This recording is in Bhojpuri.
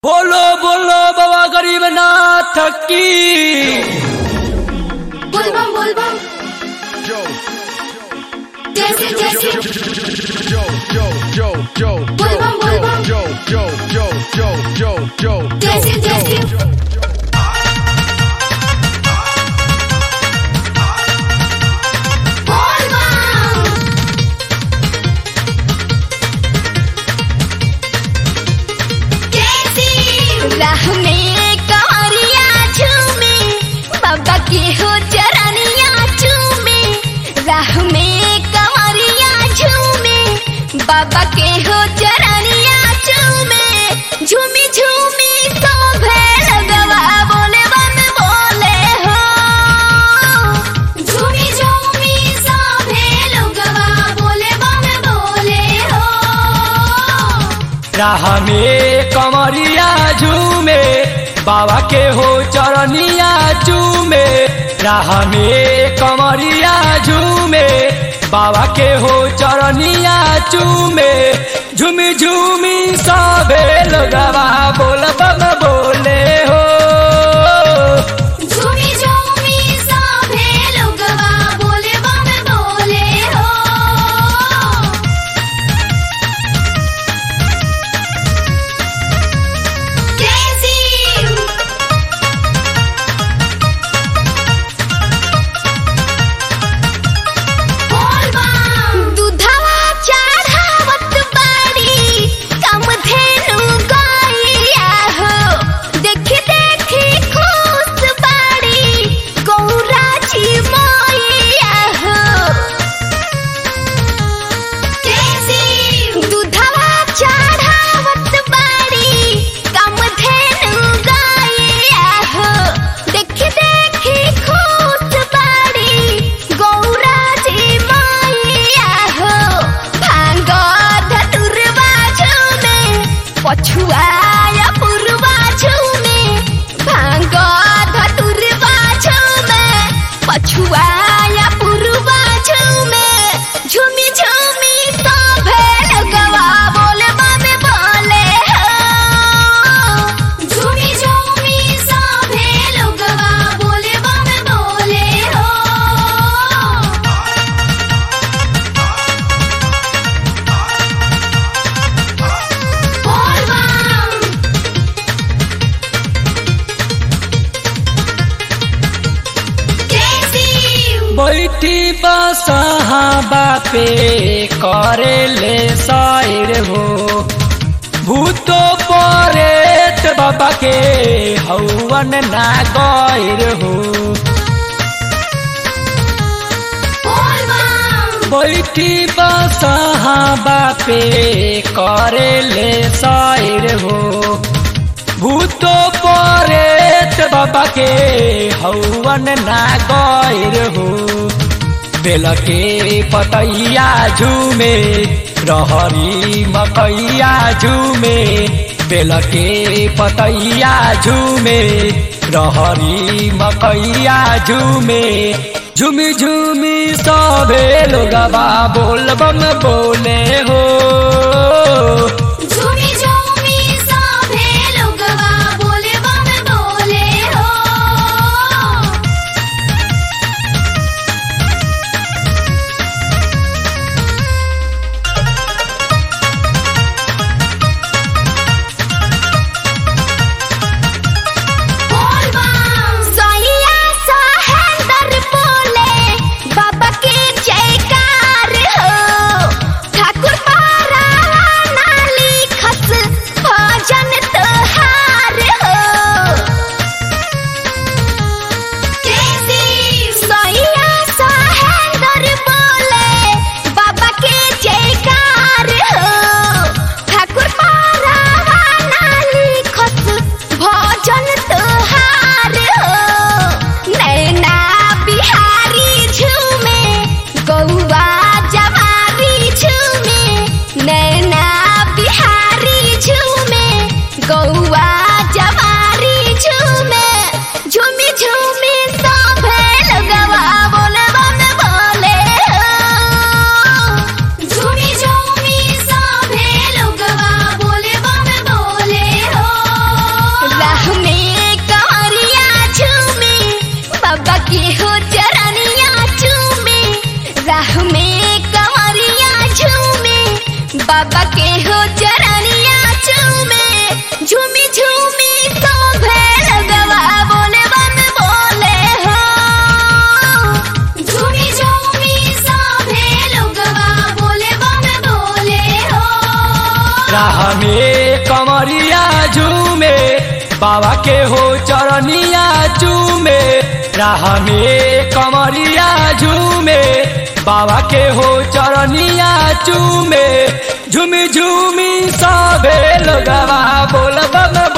बोलो बोलो बाबा गरीब नाथ की बोलबम बोलबम जैसे जैसे बोलबम बोलबम जैसे जैसे बोलबम जैसे राह में कवरिया झूमे बाबा के हो चरनिया झूमे राह में कवरिया झूमे बाबा के हो चरनिया झूमे झूमी झूमी तो लगवा बोले बन बोले हो झूमी झूमी सभे लोगवा बोले बन बोले हो राह में कमरिया झूमे बाबा के हो चरनिया झूमे राह में कमरिया झूमे बाबा के हो चरनिया झूमे झूमी झूमी सबे लोगवा बोल बम बोले हो झूमी झूमी सभे लोगवा बोले बम बोले हो जैसी दूधवा चढ़ावत बाड़ी कम धेनु गैया हो देखी देखी खुश बाड़ी गौरा जी मैया हो जैसी दूधवा चढ़ावत बाड़ी कम धेनु गैया हो देखी देखी खुश बाड़ी गौरा जी मैया हो भांग धतुरवा झूमे पछुआया पुरवा झूमे भांग धतुरवा झूमे पछुआया पुरवा झूमे झूमी झूमी तो लगवा बोले बाबे बोले हो झूमी झूमी सभे लोगवा बोले बाबे बोले हो बोलबम जैसी बैठी बसहाबा पे करे ले शायर हो भूतो परेत बाबा के हवन ना गैर हो बोलबम बैठी बसहाबा पे करे ले शायर हो भूतो परेत बाबा के हवन ना गैर हो बेल के पतैया झूमे रहरी मकैया झूमे बेल के पतैया झूमे रहरी मकैया झूमे झूमी झूमी सबे लोगवा बोल बम बोले हो झूमी झूमी सभे लोगवा बोले बम बोले हो सैया सहेंदर बोले बाबा के जयकार हो ठाकुर पारा बाबा के हो चरनिया चूमे राह में कमरिया झूमे बाबा के हो चरनिया चूमे झूमी झूमी सबे लोगवा बोल बम